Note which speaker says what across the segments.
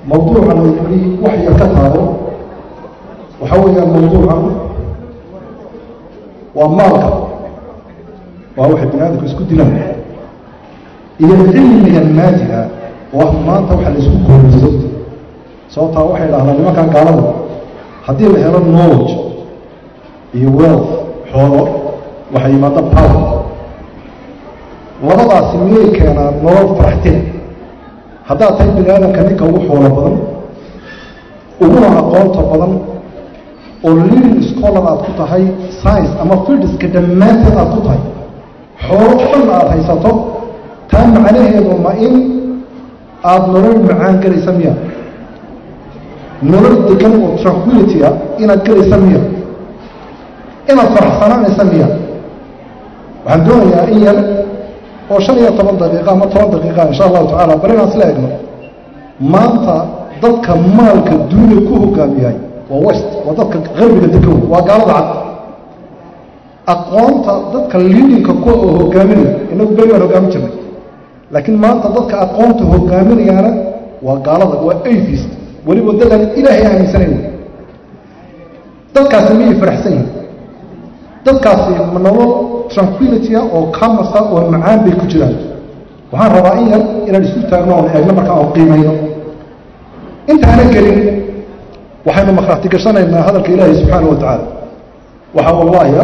Speaker 1: mawduuca la yidhi wax yar ka taabo waxaa weeyaan mawduucan waa maalka waa waxay bini aadamku isku dilaan iyo cilmiga maadiga oo maanta waxa la isku kooriso sababtaa waxay dhahdaan nimankan gaalada haddii la helo knowledge iyo wealth xoolo waxay yimaada power labadaasi miyay keenaan nolol faraxtina haddaad tahay bini aadamka ninka ugu xoolo badan uguna aqoonta badan oo living scholar aad ku tahay science ama fieldiska dhammaanteed aad ku tahay xoolo dhan aad haysato taa macnaheedu ma in aada nolol macaan gelaysa miya nolol degan oo tranquility ah inaad gelaysa miya inaad faraxsanaanaysa miya waxaan doonayaa in yar oo shan iyo toban daqiiqa ama toban daqiiqa insha allahu tacala bal inaan isla egno maanta dadka maalka duuniya ku hogaamiyahay waa west waa dadka qarbiga degan waa gaalada cad aqoonta dadka liidinka kuwa oo hogaaminaya inagu beri baan hogaamin jirnay laakiin maanta dadka aqoonta hogaaminayaana waa gaalada waa atheist weliba dadan ilaahay aaminsanayn dadkaasi miyay faraxsan yihin dadkaasi ma nolol tranquilitya oo kamasa oo macaan bay ku jiraan waxaan rabaa in yar inaan isu taagno oon eegno markaa oon qiimayno intaana gelin waxaynu makhraati gashanaynaa hadalka ilaahay subxaana wa tacaala waxaa wallaahiya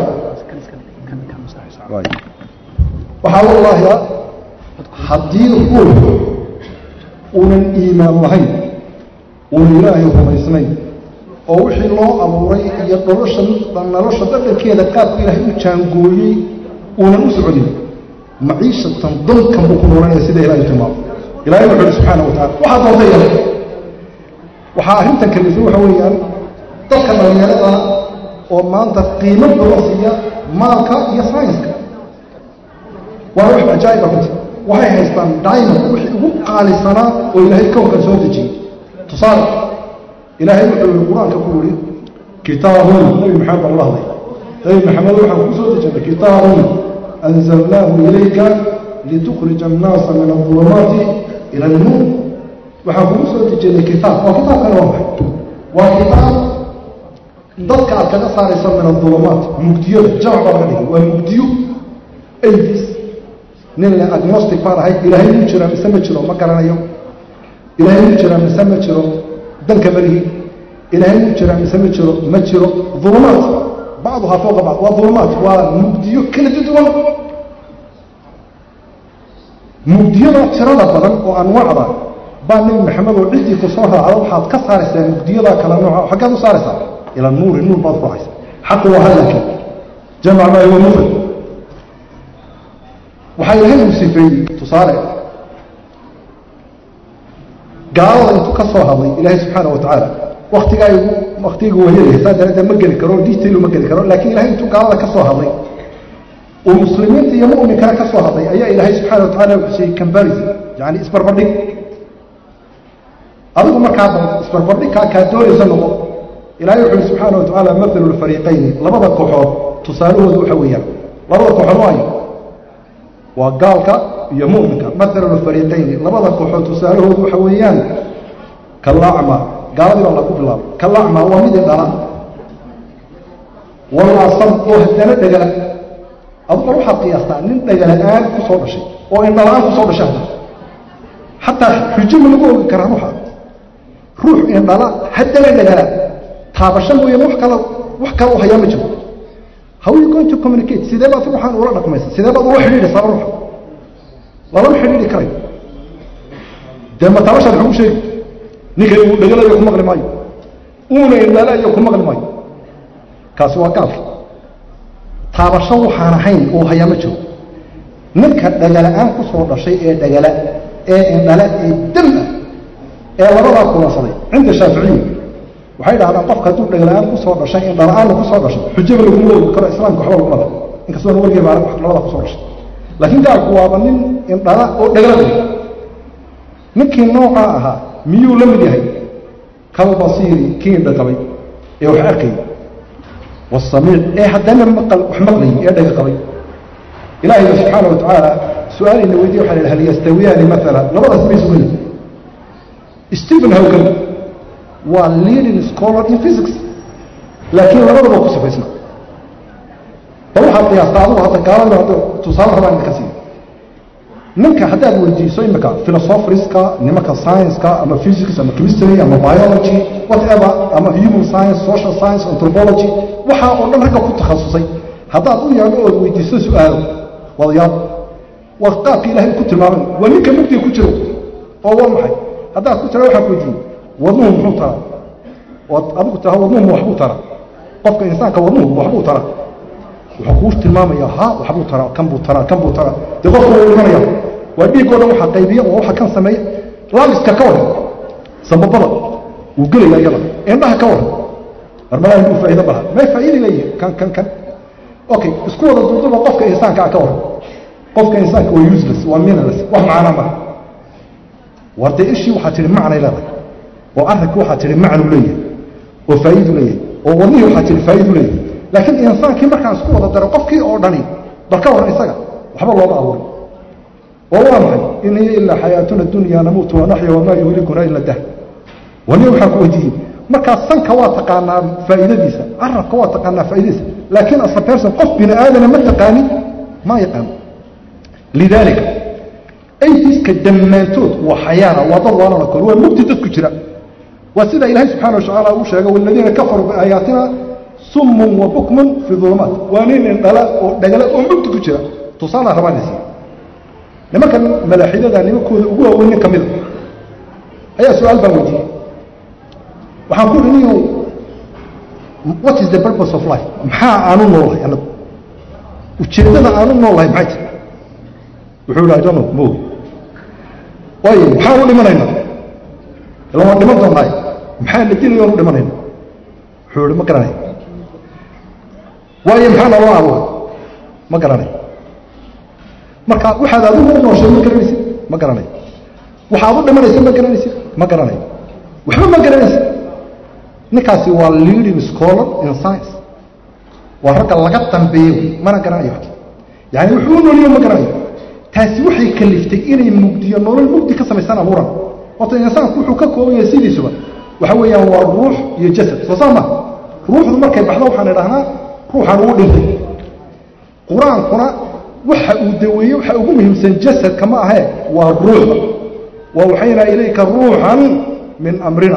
Speaker 1: waxaa wallaahiya haddii ruux uunan iimaan lahayn uunan ilaahay rumaysnayn oo wixii loo abuuray iyo nolosha nolosha dhadhankeeda qaabka ilaahay u jaangooyey uunan u soconin maciishatan dalkan buu ku noolanaya sida ilahay tilmaamo ilahay wuxu uhi subxaana wa tacala waxaa doonta yar waxaa arrintan kalifay waxa weeyaan dadka dhalinyarada oo maanta qiimo badan siiya maalka iyo saynska waa wax cajaa'iba runti waxay haystaan diamond wixii ugu qaalisanaa oo ilaahay kownkan soo dejiyey tusaale ilaahay wuxuu yihi qur-aanka ku yihi kitaabun nabi maxamed baan la hadlay nabi maxamed waxaan ku soo dejinay kitaabun anzalnaahu ilayka litukhrija annaasa min adulumaati ila alnuur waxaan kugu soo dejinay kitaab waa kitaabkana waa maxay waa kitaab dadka aad kaga saaraysa min adulumaat mugdiyada jamc baa laga dhigay waa mugdiyo avis nin le agnostic baan ahay ilaahay mu jira mise ma jiro ma garanayo ilaahay mu jira mise ma jiro danka malihi ilaahay mu jira mise ma jiro ma jiro ulumaat bacduhaa fooqa bacd waa ulumaat waa mugdiyo kala duwan mugdiyada tirada badan oo anwaacda baa nebi maxamed oo ciddii ku soo raacda waxaad ka saaraysaa mugdiyada kala nooca xaggeed u saaraysaa ila nuuri nuur baad ku haysa xaqu waa hadalki jamac maa huwa mufrad waxaa ilaahay uu sifeeyey tusaale gaalada intuu ka soo hadlay ilaahay subxaana wa tacaala waktigaa waktiga wayalaya saa daraaddeed ma geli karo detail ma geli karo laakiin ilahay intuu gaalada ka soo hadlay uu muslimiinta iyo mu'minkana ka soo hadlay ayaa ilaahay subxaana wa tacala wuxuu siiyey comparison yani isbarbardhig adigu markaa isbarbardhigkaa kaa doonaysa noqo ilaahay wuxu uhi subxaana wa tacaala mathalu lfariiqayni labada kooxood tusaalahooda waxa weeyaan labada kooxood waayo waa gaalka iyo mu'minka mathalu lfariiqayni labada kooxood tusaalahoodu waxa weeyaan kalacma gaaladii baa lagu bilaabay kalacma waa mid indhala walaasam oo haddana dhegala aduga waxaad qiyaastaa nin dhegala-aan ku soo dhashay oo indhala-aan ku soo dhashay hadda xataa xujo ma lagu ogi karaa ruuxa ruux indhala haddana dhegala taabasho mooyaan wax kala wax kala u hayaa ma jiro how you going to communicate sidee baad ruuxaan ula dhaqmaysa sidee baad ula xidhiidhaysaa ruuxa lalama xidhiidhi karayo dee ma taabashaad waxugu sheegi ninka uu dhegalayo ku maqli maayo uuna indhalayo ku maqli maayo kaasi waa gaalka taabasho waxaan ahayn uu hayaa ma jiro ninka dhagala-aan ku soo dhashay ee dhagala ee indhala ee dam ah ee labadaa kulansaday cinda shaaficiya waxay dhahdaan qofka hadduu dhagala-aan ku soo dhashay indhala-aanna ku soo dhashay xujaba laguma ogi karo islaamka waxba laguma da inkastoona wargee baa labadaa kusoo dhashay laakiin gaalku waaba nin indhala oo dhagala ninkii noocaa ahaa miyuu la mid yahay kalbasiiri kii indhaqabay ee wax arkay wasamiic ee haddana maqal wax maqlayay ee dhaga qabay ilaahayba subxaana wa tacaala su-aalayna weydiye waxa la hal yastawiyaani maala labadaas may sugan stephen hawgan waa leading scholar in physics laakiin labadaba ku sifaysna bal waxaad qiyaasta adugu hadda gaalada hadda tusaale rabaa idinka siiyo ninka haddaad weydiiso imika philosopherska nimanka science-ka ama physics ama chemistry ama biology whatever ama human science social science anthropology waxaa oo dhan ragga ku takhasusay haddaad u yeedho ood weydiiso su-aalo wadayaal waa qaabka ilaahay ku tilmaamay waa ninka mugdiga ku jiro oo waa maxay haddaad ku tira waxaan ku weydiiyey wadnuhu muxuu taraa ood adigu tiraha wadnuhu waxbuu taraa qofka insaanka wadnuhu waxbuu taraa wuxuu kuu tilmaamaya ha waxbuu taraa kan buu taraa kan buu taraa dee qofka wuu dhimanaya waa dhiigoo dhan waxa qaybiya oo waxa kan sameeya laamiska ka waran sambabada wuu gelaya iyada indhaha ka waran marmalaa inuu faa'iido baha may faa'iida leeyihin kan kan kan okay isku wada duuduba qofka insaanka ah ka waran qofka insaanka waa useless waa meaningless wax macnaa mara war dee ishii waxaa tihi macnay leedahay oo arrinka waxaa tihi macnu leeyahay oo faa'iidu leeyahay oo wadnihii waxaa tihi faa'iidu leeyahay laakiin insaankii markaan isku wada daro qofkii oo dhani bal ka waran isaga waxba looma abuurin oo waa maxay in hiya ilaa xayaatuna dunya namuutu wanaxya wamaa yuhlikuna ila dah wani waxaan ku weydiiyey markaa sanka waa taqaanaa faa'iidadiisa carabka waa taqaanaa faa'iidadiisa laakiin as a person qof bini aadana ma taqaanin ma yaqaano lidaalika aydiska dhammaantood waa xayaana waa dad waalana kor waa mugti dadku jira waa sida ilaahay subxaana watacaala uu sheegay waladiina kafaruu biaayaatina summun wa bukmun fii dulumaat waa nin indhala oo dhagala oo mugti ku jira tusaala rabaanaysa nimankan malaaxidada nimankooda ugu waaweyn nin ka mida ayaa su-aal baan weydiiyey waxaan ku ihi niyow what is the purpose of life maxaa aanu noolahay anagu ujeeddada aanu noolahay maxay tahay wuxuu ihi i don't know moog waayo maxaan u dhimanayna ila waan dhiman doonnaay maxaa la dilay oon u dhimanayna wuxuu ihi ma garanay waayo maxaa naloo abuuray ma garanay marka waxaad adigu u nooshay ma garanaysid ma garanay waxaad u dhimanaysa ma garanaysid ma garanay waxba ma garanaysid ninkaasi waa leading scholar in science waa ragga laga dambeeyo mana garanayo yani wuxuu u nooliyo ma garanayo taasi waxay kaliftay inay mugdiyo nolol mugdi ka samaysaan abuuran horta insaanku wuxuu ka kooban yahay sidiisuba waxa weeyaan waa ruux iyo jasad soo saa ma ruuxdu markay baxdo waxaan idhahnaa ruuxan uu dhintay qur-aankuna waxa uu daweeye waxa ugu muhiimsan jasadka ma ahee waa ruuxda wa waxaynaa ilayka ruuxan min amrina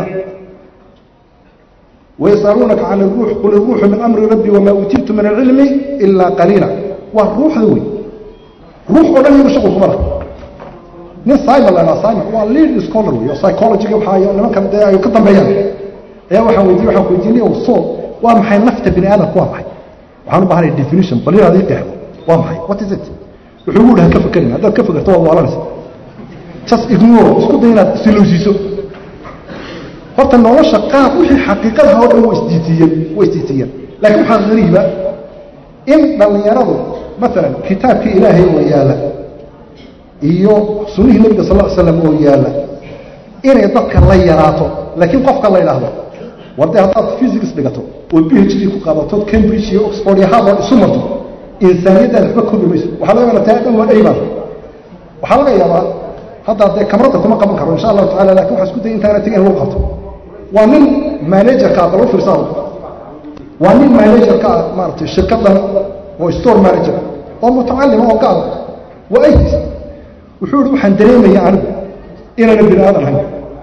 Speaker 1: ويسألونك عن الروح قل الروح من أمر ربي وما أوتيت من العلم إلا قليلا والروح ذوي روح ودن يبقى شغل خبرك nin simon la ydhaha simon waa lead scholar wey oo psychologiga waxaa nimankan dee ay ka dambeeyaan ayaa waxaan weydiye waxaan weydiinay soul waa maxay nafta bini aadamku waa maxay waxaan u baahanay definition bal inaad ii qeexdo waa maxay what is it wuxuu ugu dhaha ka fekerin haddaad ka fekerto waad waalanaysa just ignore isku day inaad isilowsiiso horta nolosha qaab wixii xaqiiqadaha oo dhan waa isdiitiyeen waa isdiitiyeen laakiin waxaa qariiba in dhallinyaradu maalan kitaabkii ilaahay oo yaalla iyo sunnihii nebiga sal ll slam oo yaalla inay dadka la yaraato laakiin qofka la yidhaahdo war dee haddaad physics dhigato oo b h d ku qaadato cambridge iyo oxford iyo harvard isu marto insaaniyaddaada waxba koobi mayso waxaa laga yaabaa taa dhan waa ayban waxaa laga yaabaa hadda dee kamradda kuma qaban karo insha allahu tacala lakin waxaa isku day intaana tegin lagu qabto waa nin managerka ah bal u fiirsaado waa nin managerka ah maaragtay shirkaddan oo store manager oo mutacalima oo gaal waa ays wuxuu ihi waxaan dareemaya anigu inaana bini aadan ahayn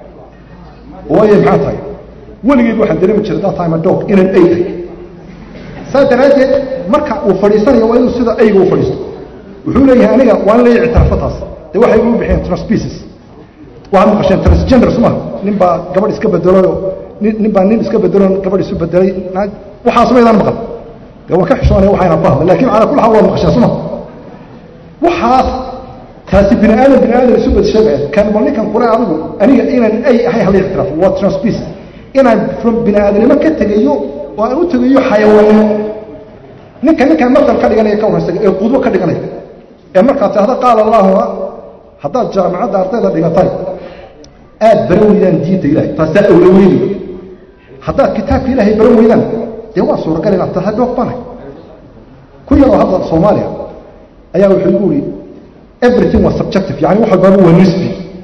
Speaker 1: waayo maxaa tahay weligeed waxaan dareemi jiray that time a dog inaan ay ahay saa daraaddeed marka uu fadhiisanayo waa inuu sida ayga u fadhiisto wuxuu leeyahay aniga waa in la ictiraafo taas dee waxay ugu bixiyeen transpecies waxaad maqasheen transgender suma nin baa gabadh iska bedelayoo nin baa nin iska bedeloo gabadh isu bedelay waxaas maydaan maqal dee waa ka xishoonaya waxayna fahmay lakin calaa kulli xaal waad maqasheen suma waxaas taasi bini aadan bini aadan isu bedsheegaya kan bal ninkan kule adigu aniga inaan ay ahay hala ictiraafo waa transpecies inaan from bini aadanimo ka tegayo oo aan u tegayo xayawaanimo ninka ninkaan masal ka dhiganaya ka waraysaga ee qudwo ka dhiganaya ee markaa tahda qaala allaahuma haddaad jaamacadda ardayda dhigatay aad baran weydaan diinta ilahay taasaa awla weyni haddaad kitaabka ilaahay baran weydaan dee waa suuragal inaad tahay doog banay ku yaroo hadda soomaaliya ayaa wuxuu igu ihi everything was subjective yani wax walbaaba waa nisbi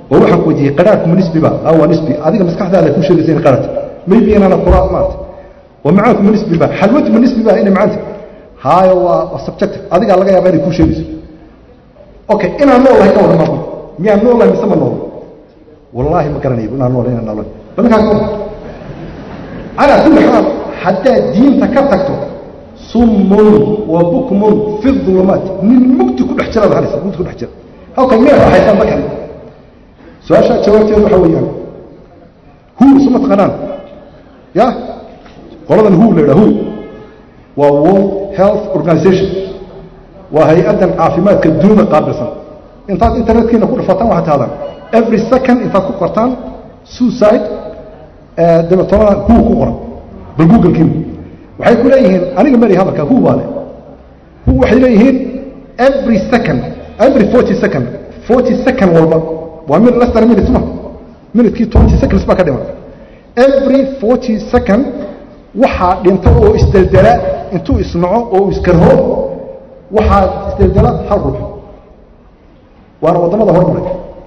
Speaker 1: oo waxaan ku weydiiyey qaraarku ma nisbiba a waa nisbi adiga maskaxdaada ku sheegaysa in qaraarta maybe inaana qura maarta wa macaanku ma nisbiba xalwadu ma nisbiba inay macaanta haayo waa waa subjective adigaa laga yaaba inay kuu sheegayso okay inaan noolahay ka warrama miyaan noolahay mise ma nool wallaahi ma garanayo inaan noolahay inaan noolahay badankaa ka warran calaa kulli xaal haddaad diinta ka tagto summun wa bukmun fi ulumaat nin mugdi ku dhex jiraad halaysa mugdi ku dhex jira halkan meel raaxaysan ma kale su-aashaa jawaabteedu waxaa weeyaan hu isuma taqaanaan ya qoladan hu la yidhaha hu waa world health organization waa hay-addan caafimaadka dunida qaabilsan intaad internetkiina ku dhafataan waxaad tahdaan every second intaad ku qortaan suicide dabeetona hu ku qoran bal google-kiina waxay ku leeyihiin aniga mari hadalka hu baa le hu waxay leeyihiin every second every forty second forty second walba waa min less than a minute ma minutekii twenty seconds baa ka dhiman every forty second waxaa dhinta oo isdeldela intuu isnaco oo iskarho waxaa isdeldela hal ruux waana waddamada hormaray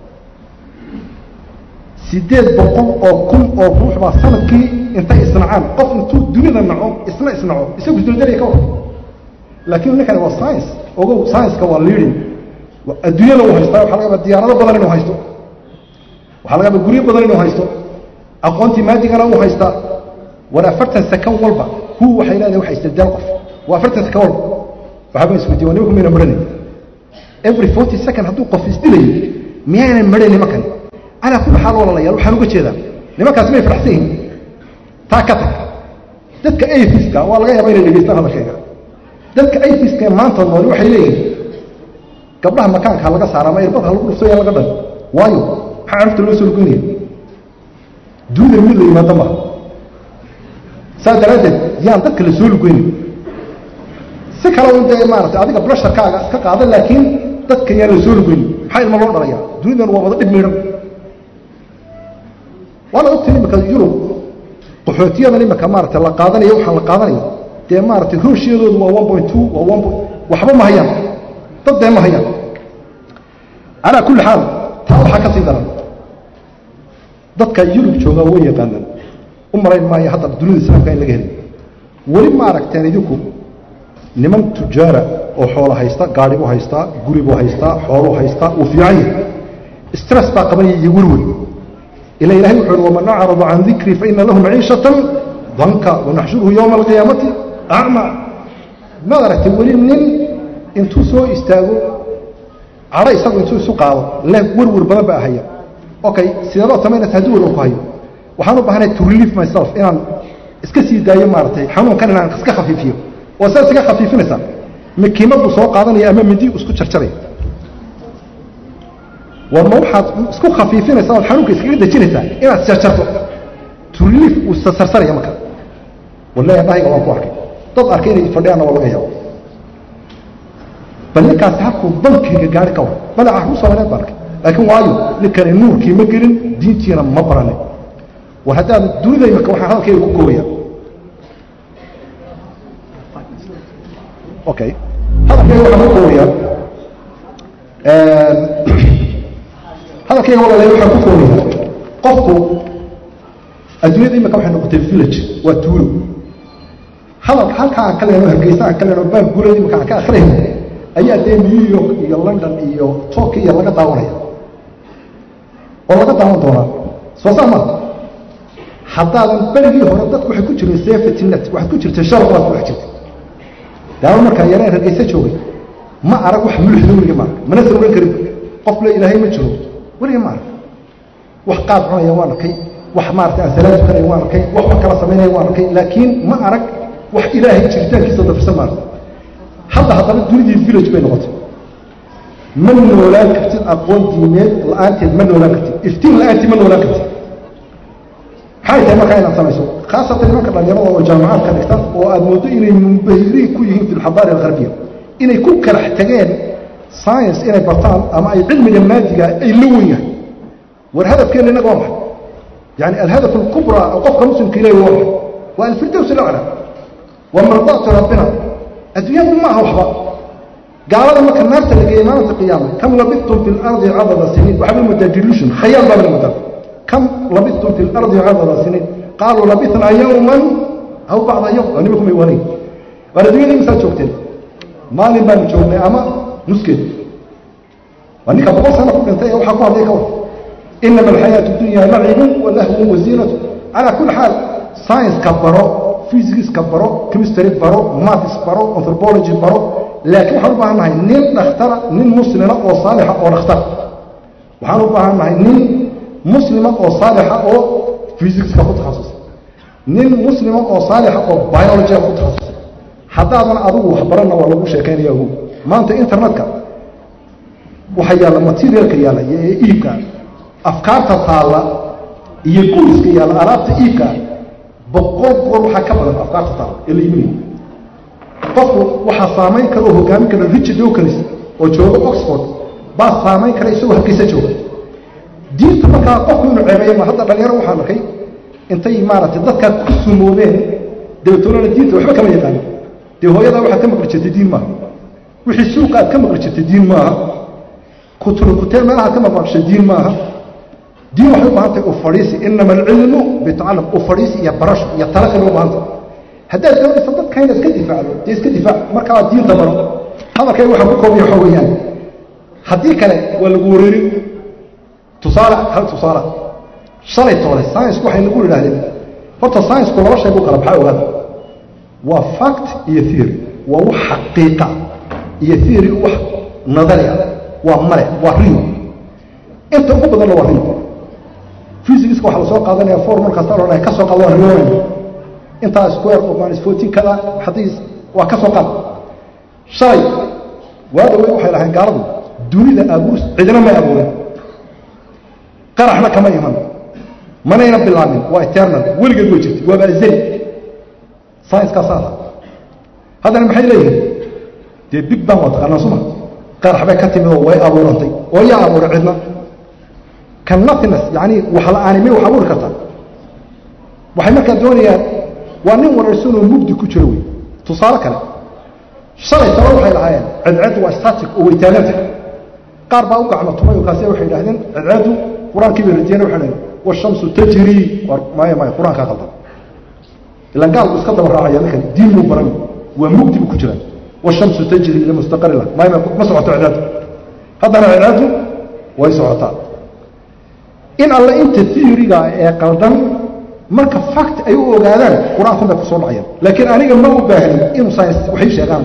Speaker 1: sideed boqol oo kun oo ruux baa sanadkii intay isnacaan qof intuu dunida naco isna isnaco isagu isdeldelaya ka waran laakiin ninkani waa science ogow science-ka waa leading adduunyada uu haystaa waxa laga yaaba diyaarado badan inuu haysto waxaa laga yaaba guryo badan inuu haysto aqoontii maadigana uu haystaa war afartan sakan walba hu waxay leedahay waxa isdaldal qof waa afartan sakan walba waxaaba isweydiye waa nimanku mayna marhanay every forty second hadduu qof isdilayo miyaynan marhan nimankani calaa kulli xaal walaalayaal waxaan uga jeedaa nimankaas may faraxsan yihin taa ka tag dadka afiska waa laga yaaba inay dhegeystaan hadalkayga dadka afiska ee maanta nooli waxay leeyihin gabdhaha makaanka ha laga saara ama irbad ha lagu dhufto yaa laga dhan waayo maxaa carurta loo soo lugeynaya dunida mid la yimaado maha saas daraaddeed yaan dadka la soo lugeynay si kale un dee maaragtay adiga blasharkaaga iska qaada laakiin dadka yaan la soo lugeynay maxaa ilma loo dhalayaa dunidan waa wada dhib miidhan waana ogtay imika yurub qaxootiyadan imika maaragtay la qaadanayo waxaan la qaadanayo dee maaragtay rooshyadoodu waa one point two waa one waxba ma hayaan dad dee ma hayaan calaa kulli xaal taa waxaa ka sii daran dadka yurub joogaa way yaqaanaan u marayn maayo hadda dunida islaamka in laga helin weli ma aragteen idinku niman tujaara oo xoolo haysta gaadhi buu haystaa guri buu haystaa xooluu haystaa uu fiican yahay stress baa qabanaya iyo welwel ila ilahay wuxuu uhi waman acrada can dikrii faina lahu maciishatan danka wanaxshuruhu yowma alqiyaamati acma maad aragtay weli nin intuu soo istaago cadho isagu intuu isu qaado leh werwer badan baa haya okay sideebaad samaynaysa haddii werwer ku hayo waxaan u baahanay to relieve myself inaan iska sii daayo maaragtay xanuunkan inaan iska khafiifiyo oo saas iga khafiifinaysaa makiimad buu soo qaadanaya ama mindi isku jarjaraya war ma waxaad isku khafiifinaysaa ood xanuunka iskaga dejinaysaa inaad jarjarto to relieve uu sarsarsanaya marka wallahi dhahayga waan ku arkay dad arkay inay fadhiyaanna waa laga yaabo bal ninkaasi halkuu bankiga gaari ka war bale caruur soomaaliyeed baa arkay laakiin waayo ninkani nuurkii ma gelin diintiina ma baranin war haddaad dunida imika waxaan hadalkayga ku koobaya okay hadalkayga waxaan ku koobaya hadalkayga walaalahay waxaan ku koobaya qofku adduunyada imika waxay noqotay village waa tuulo hadalka halkaa aan ka lehno hargeysa aan ka lehno baan guulada imika aan ka akhriyayno ayaa dee new york iyo london iyo tokyo laga daawanaya oo laga daawan doonaa soo saa maa haddaadan berigii hore dadku waxay ku jireen safety net waxaad ku jirtay sharaf baad ku dhex jirtay daawo markaa yareen hargeysa joogay ma arag wax mulxida weliga ma arag mana sawran karin qof le ilaahay ma jiro weliga ma arag wax qaad cunaya waan arkay wax maarata aan salaad tukanaya waan arkay wax wax kala samaynaya waan arkay laakiin ma arag wax ilaahay jiritaankiisa dafirsan ma arag hadda haddana dunidii village bay noqotay ma noolaan kartid aqoon diimeed la-aanteed ma noolaan kartid iftiin la-aanteed ma noolaan kartid maxay tahay markaa inaad samayso khaasatan nimanka dhalinyarada oo jaamacaadka dhigta oo aad moodo inay munbahiriin ku yihiin fi lxadaari algharbiya inay ku kalax tageen science inay bartaan ama ay cilmiga maadiga ay la wen yahay war hadafkeena innaga waa maxay yani alhadaf alkubra oo qofka muslimka ilahi waa maxay waa alfirdows alacla waa mardaatu rabbina adduunyadu ma aha waxba gaalada marka naarta la geeyey maalinta qiyaama kam labidtum fi lardi cadada siniin waxaa la moodaa delusion khayaal baa la moodaa kam labidtum fi lardi cadada siniin qaaluu labithnaa yowman aw bacda yowm waa nimanku may waanayn waar adduunyada imisaa joogteen maalin baanu joognay ama nuskeed waa ninka boqol sano ku dhintay ee waxaa ku hadlay ka war inama alxayaatu dunya lacibun walahwun waziinatu calaa kulli xaal science-ka baro physics-ka baro chemistry baro maths baro anthropology baro laakiin waxaan u baahan nahay nin dhakhtara nin muslima oo saalixa oo dhakhtara waxaan u baahan nahay nin muslima oo saalixa oo physicska ku takhasusay nin muslima oo saalixa oo biologyga ku takhasusay haddaadan adigu waxbaranna waa lagu sheekaynaya ogow maanta internetka waxaa yaalla materialka yaalla ee iibka afkaarta taalla iyo guuriska yaalla alaabta iibka boqol goor waxaa ka badan afkaarta taalla ee la iibinayo qofku waxaa saamayn kara oo hogaamin kara richard dawkins oo jooga oxford baa saamayn kara isagoo hargeysa jooga diinta markaa qofku inuu ceebeeyo ma hadda dhalinyaro waxaan arkay intay maaragtay dadkaa ku sumoobeen dabeetoonana diinta waxba kama yaqaano dee hooyadaa waxaad ka maqli jirtay diin maaha wixii suuqa aad ka maqli jirtay diin maaha kuturukutee meelahaad ka maqmaqshay diin maaha diin waxay u baahan tahay u fadhiisi inama alcilmu bitacallam u fadhiisi iyo barasho iyo tala kale u baahan tahay haddaad doonaysa dadka inaad iska difaacdo dee iska difaac markaa diinta baro hadalkay waxaa ku koobiya waxaa weeyaan haddii kale waa lagu wareerin tusaale hal tusaale shalay toole science-ku waxay nagu yidhahdeen horta science-ku laba shay buu kala baxay ogaada waa fact iyo theory waa wax xaqiiqa iyo theory wax nadari ah waa male waa rio inta ugu badanna waa rio physicska waxaa lasoo qaadanaya formul kasta odhanaya ka soo qaada waa rioonayna intaa square of minus fourteen kada xadiis waa ka soo qaad shalay waa dhawey waxay lahayn gaaladu dunida abuur cidina may abuurin qaraxna kama iman manayna bilaabin waa eternal weligeed way jirtay waaba azali science-kaasaa ah haddana maxay leeyihiin dee big bang waa taqaanaa suma qarax bay ka timid oo way abuurantay oo yaa abuuray cidna ka nothiness yacni wax la-aani may wax abuuri kartaa waxay markaa doonayaan waa nin wararsanoo mugdi ku jiro wey tusaale kale shalay taba waxay lahaayeen cedceeddu waa static oo way taaganta qaar baa u gacmo tumay oo kaasi waxay idhahdeen cedceeddu qur-aankii bay radiyeen waxay dhahdeen washamsu tajrii war maya maya qur-aankaa qaldan ilan gaalku iska daba raacaya ninkan diin buu baran waa mugdi buu ku jiraa washamsu tajri ila mustaqari lah maya ma socoto cedceeddu haddana cedceeddu way socotaa in alle inta theoryga ee qaldan marka fact ay u ogaadaan qur-aankun bay ku soo dhacayaan laakiin aniga ma u baahnin inuu science waxay sheegaan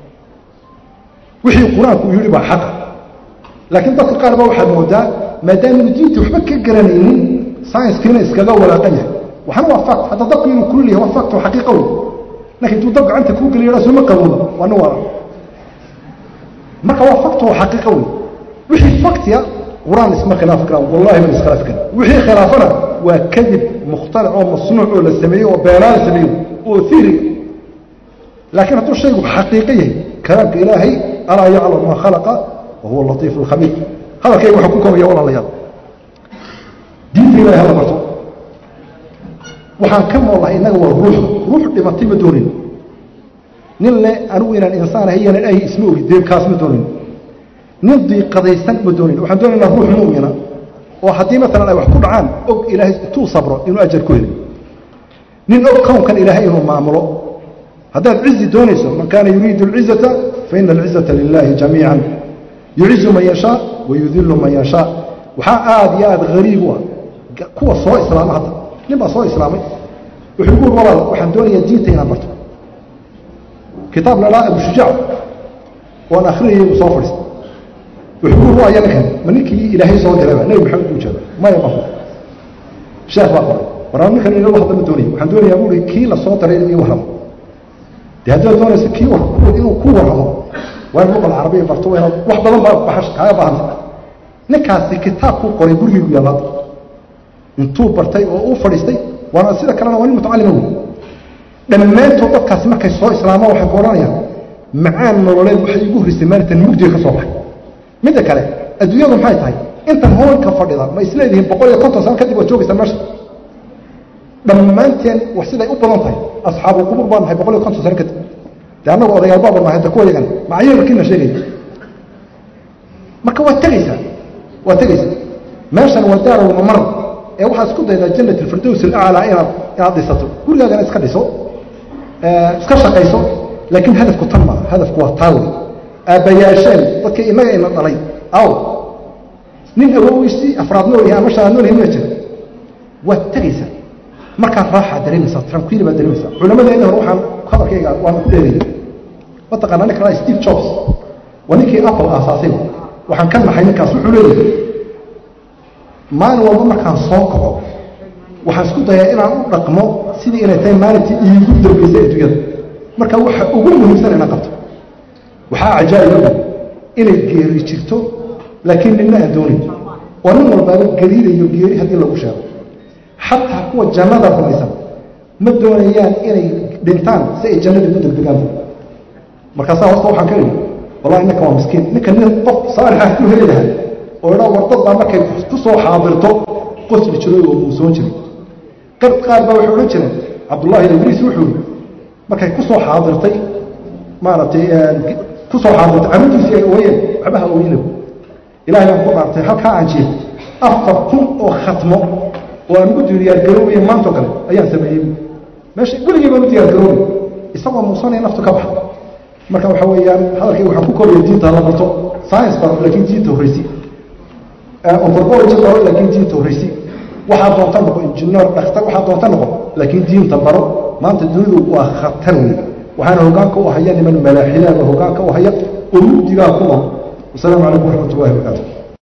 Speaker 1: wixii qur-aanku uu yidhi baa xaqa laakiin dadka qaar baa waxaad moodaa maadaamanu diinta waxba ka garanaynin sciencekiina iskaga walaaqan yahay waxna waa fact hadda dabku inuu kulul yahay waa fact oo xaqiiqa wey laakiin intuu dab gacanta kuu geliyo yadhaa sooma qabooba waa nin wala marka waa fact oo xaqiiqa wey wixii factiya qur-aan isma khilaafi karaan wallahi man iskhilaafi karan wixii khilaafana waa kadib mukhtalic oo masnuuc oo la sameeyey oo beenaa la sameeyey oo theory laakiin hadduu shaygu xaqiiqo yahay kalaamka ilaahay alaa yaclam maa khalaqa wa huwa latiif alkhabiir hadalkayga waxaa ku koobaya walaalayaal diinta ilahay hala barto waxaan ka noolahay innaga waa ruuxda ruux dhimatay ma doonin nin le anigu inaan insaan ahay iyanan ahi isma ogi deebkaas ma doonin nin diiqadaysan ma doonin waxaan doonaynaa ruux mu'mina oo haddii maalan ay wax ku dhacaan og ilaahay intuu sabro inuu ajar ku heli nin og kownkan ilaahay inuu maamulo haddaad cizi doonayso man kaana yuriidu alcizata faina alcizata lilahi jamiican yucizu man yashaa wayudilu man yashaa waxaa aada iyo aada hariib u ah kuwa soo islaama hadda nin baa soo islaamay wuxuu gu uri walaal waxaan doonayaa diinta inaan barto kitaab la dhaa abu shujaac oan akhriyayay buu soo fadhiistay wuxuu uri waaya ninkan ma ninkii ilaahay soo dirayba nebi maxamed buu jeeda maya mahu sheekh baa qoray waraan ninkan inala hadla ma doonaya waxaan doonayaa buuri kii la soo diray inuu ii warramo dee haddaad doonaysa kii inuu ku warramo waa in luqa alcarabiya barto waa inaad wax badan baa baxash kaaga baahanta ninkaasi kitaabkuu qoray gurigaygu yallaada intuu bartay oo uu fadhiistay waana sida kalena waa nin mutacalima wey dhammaantood dadkaasi markay soo islaamaan waxay ku odhanayaan macaan nololeed waxay igu horisay maalintan mugdiga ka soo baxay midda kale adduunyadu maxay tahay intan hoolka fadhida ma isleedihiin boqol iyo konton sano kadib waad joogaysaa meesha dhammaanteen wax siday u badan tahay asxaabulqubuur baan nahay boqol iyo konton sano kadib dee annagu odayaal baaba mahay da kuwa yagan macayarkiina sheegaya marka waad tegaysaa waad tegaysaa meeshan waa daarow mamar ee waxaad isku daydaa jannat alfirdows alaclaa inaad inaad dhisato gurigaagana iska dhiso iska shaqayso laakiin hadafku tan maa hadafku waa taawi aabbayaasheen dadkii innaga ina dhalay aw nin awowiisii afraad nool yahay ama shanaad nool yahay ma jira waad tegaysaa markaad raaxaa dareemaysaa tranquil baad dareemaysaa culammadeenna hore waxaan hadalkayga waana ku dheerayay mataqaana ninka laa steve jobs waa ninkii apple aasaasay waxaan ka naxay ninkaas wuxuu leeyahay maalin walba markaan soo kaco waxaan isku dayaa inaan u dhaqmo sidii inay tahay maalintii iigu dambaysay adduunyada marka waxa ugu muhiimsan inaan qabto waxaa cajaa'iba inay geeri jirto laakiin ninna aan doonayn oo nin walbaaba gariirayo geeri haddii lagu sheego xataa kuwa jannada rumaysan ma doonayaan inay dhintaan si ay jannadii ku degdegaan markaasaa horta waxaan ka idhi wallahi ninka waa miskiin ninka nin qof saalixa ku heli lahaa oo idhaa wardad baa markay ku soo xaadirto qosli jiray oo muusoon jiray qad qaar baa waxay odhan jireen cabdullahi ibriis wuxuu yidhi markay ku soo xaadirtay maaragtay ku soo xaadirtay carruurtiisii ay ooyeen waxbaha ooyinaw ilahay baan ku dhaartay halkaa aan jiif afar kun oo khatmo oo aan ugu diyaargaroobaya maantoo kale ayaan sameeyey meesha weligii baan u diyaargaroobay isagoo muusanaya naftu ka baxa marka waxa weeyaan hadalkay waxaan ku koraya diinta la barto science baro laakiin diinta horreysi anthropology baro laakiin diinta horreysi waxaa doonta noqo injineer dhakhtar waxaa doonta noqo laakiin diinta baro maanta dunidu waa khatar wey waxaana hogaanka u haya niman malaaxilaaba hogaanka u haya oo mugdigaa ku nool wasalaamu calaykum waraxmat ullahi wabarakaatu